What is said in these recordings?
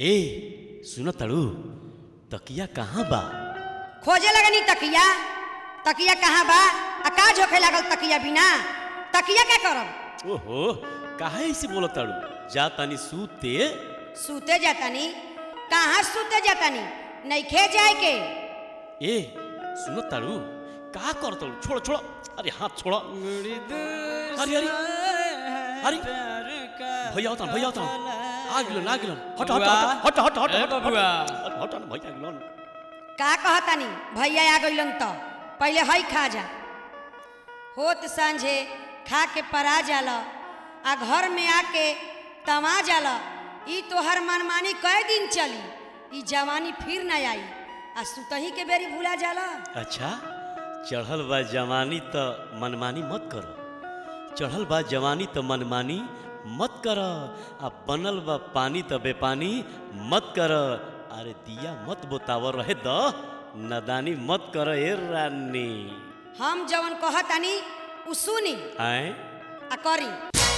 ए सुन तड़ू तकिया कहाँ बा खोजे लगनी तकिया तकिया कहाँ बा आ का झोखे लागल तकिया बिना तकिया क्या करब ओहो काहे ऐसे बोल तड़ू जा तनी सूते सूते जातानी कहाँ सूते जातानी नइखे जाए के ए सुन तड़ू का कर तड़ू छोड़ छोड़ अरे हाथ छोड़ अरे अरे अरे भैया होता भैया होता आ गिलन आ गिलन हट हट हट हट हट ए हट बबुआ। हट हट हट भैया गिलन का कहतानी भैया आ गइलन त पहले हई खा जा होत सांझे खा के परा जाल आ घर में आके तमा जाल ई तोहर मनमानी कई दिन चली ई जवानी फिर न आई आ सुतही के बेरी भूला जाला अच्छा चढ़ल बा जवानी त मनमानी मत कर चढ़ल बा जवानी त मनमानी मत कर आ बनल बा पानी त बेपानी मत कर अरे दिया मत बोतावर रहे द नदानी मत कर ए रानी हम जवन कहतानी उ सुनी आए आ करी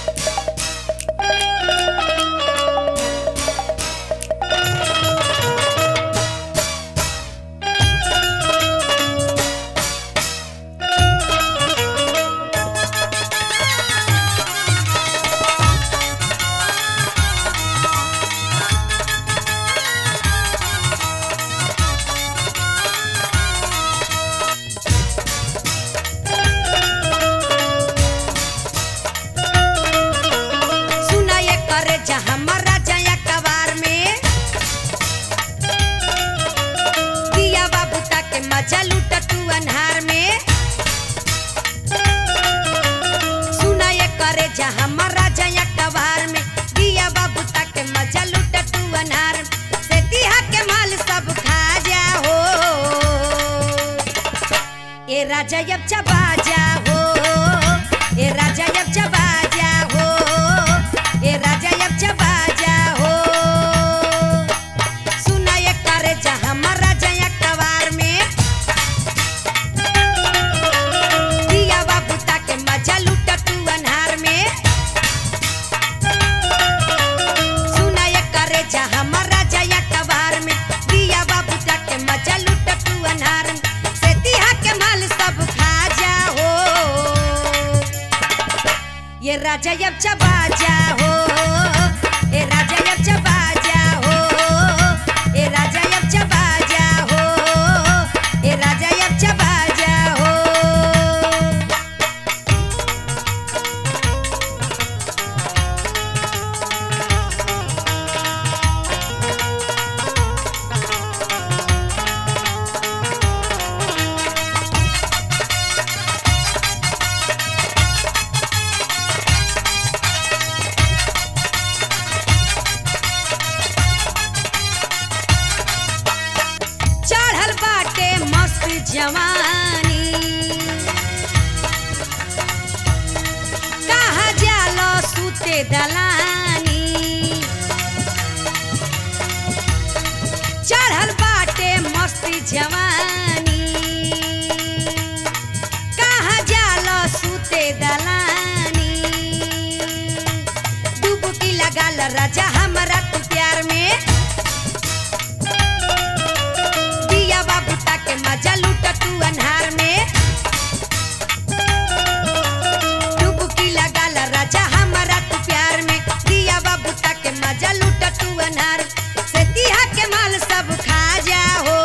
सुना ये करे जा हमारा जया कबार में दिया बाबू ताके मजा लूटा तू अन्हार में सुना ये करे जा हमारा जया कबार में दिया बाबू ताके मजा लूटा तू अन्हार में से दिहा के माल सब खा जा हो ए राजा अब चबा जा हो ए राजा अब चबा जा हो ए राजा अब चबा जा हो सुना ये करे जा हमारा जया कवार में दिया बाबू ताके मजा लूटा तू अन्हार में सुना ये करे जा हमारा जया कबार में दिया बाबू ताके मजा लूटा तू अन्हार में से दिहा के माल सब खा जा हो ये राजा अब चबा जा हो ए राजा अब चबा जा हो ए राजा अब चबा जा हो ए राजा अब चबा जा हो चढ़ल बाटे मस्त जवानी कहा जालो सूते दलानी चढ़ल बाटे मस्त जवानी कहा जालो सूते दलानी डुबकी लगाल राजा हमरा तू प्यार में दिया बाबू ताके मजा लूटा तू अन्हार में डुबकी लगाल राजा हमारा तू प्यार में दिया बाबू ताके मजा लूटा तू अन्हार से दिहा के माल सब खा जा हो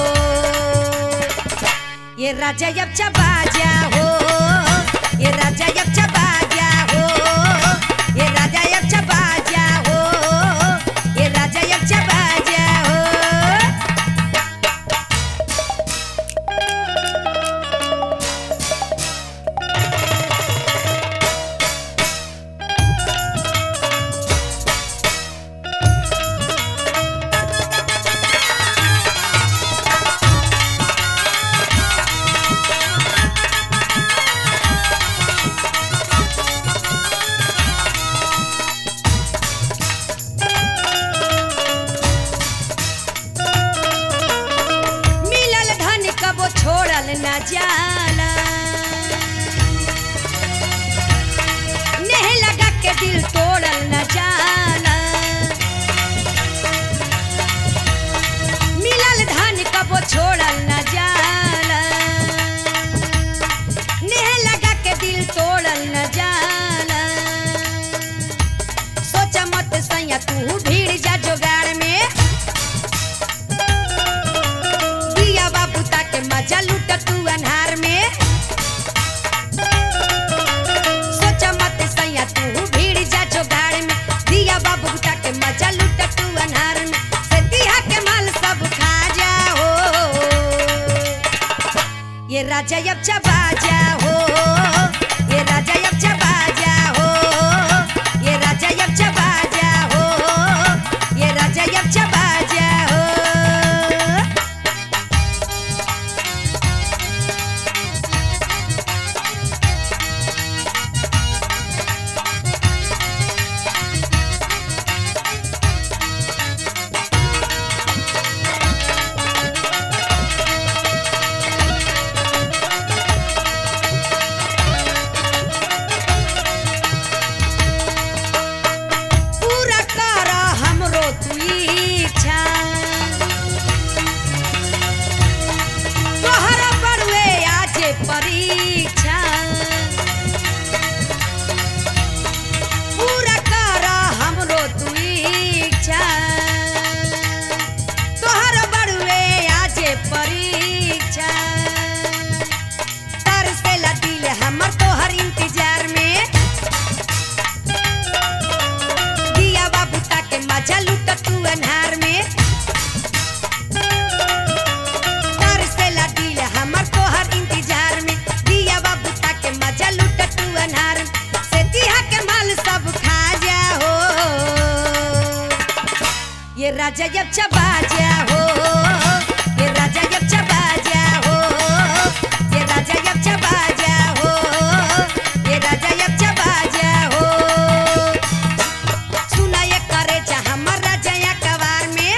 ये राजा अब चबा जा हो ये राजा अब चबा जा हो ये राजा अब चबा जा हो ये राजा अब चबा जा हो तू भीड़ जा जोगाड़ में दिया बाबू ताके मजा लूट तू अन्हार में सोचा मत सैया तू भीड़ जा जोगाड़ में दिया बाबू ताके मजा लूट तू अन्हार में से दिया के माल सब खा जा हो ये राजा अब चबा जा हो ये राजा अब चबा जा हो ये राजा अब चबा जा हो ये राजा अब चबा जा हो पूरा कर हमरो तू इच्छा तोहर बड़ुए आजे परीक्षा पूरा कर हमरो तू इच्छा तोहर बड़ुए आजे परीक्षा तरसेला दिल हमर तोहर इंतजार में दिया बाबू ताके मजा लूट तू अन्हार में तरसेला दिल हमर तोहर इंतजार में दिया बाबू ताके मजा लूट तू अन्हार में से दिया के माल सब खा जा हो ये राजा जब चबा जा हो ये राजा जब चबा जा हो ये राजा जब चबा जा हो ये राजा जब चबा जा हो सुना ये करे जा हमर राजा कवार में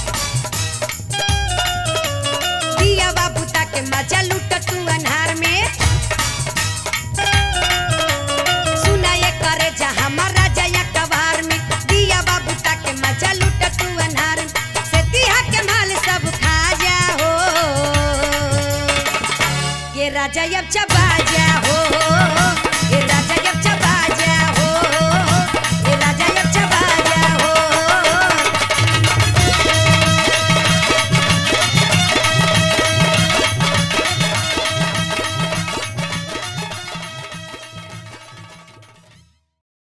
दिया बाबू ताके मजा लूट तू अन्हार में सुना ये करे जा हमर राजा कवार में दिया बाबू ताके मजा लूट तू अन्हार में से दिया के माल सब खा जा हो ये राजा अब चबा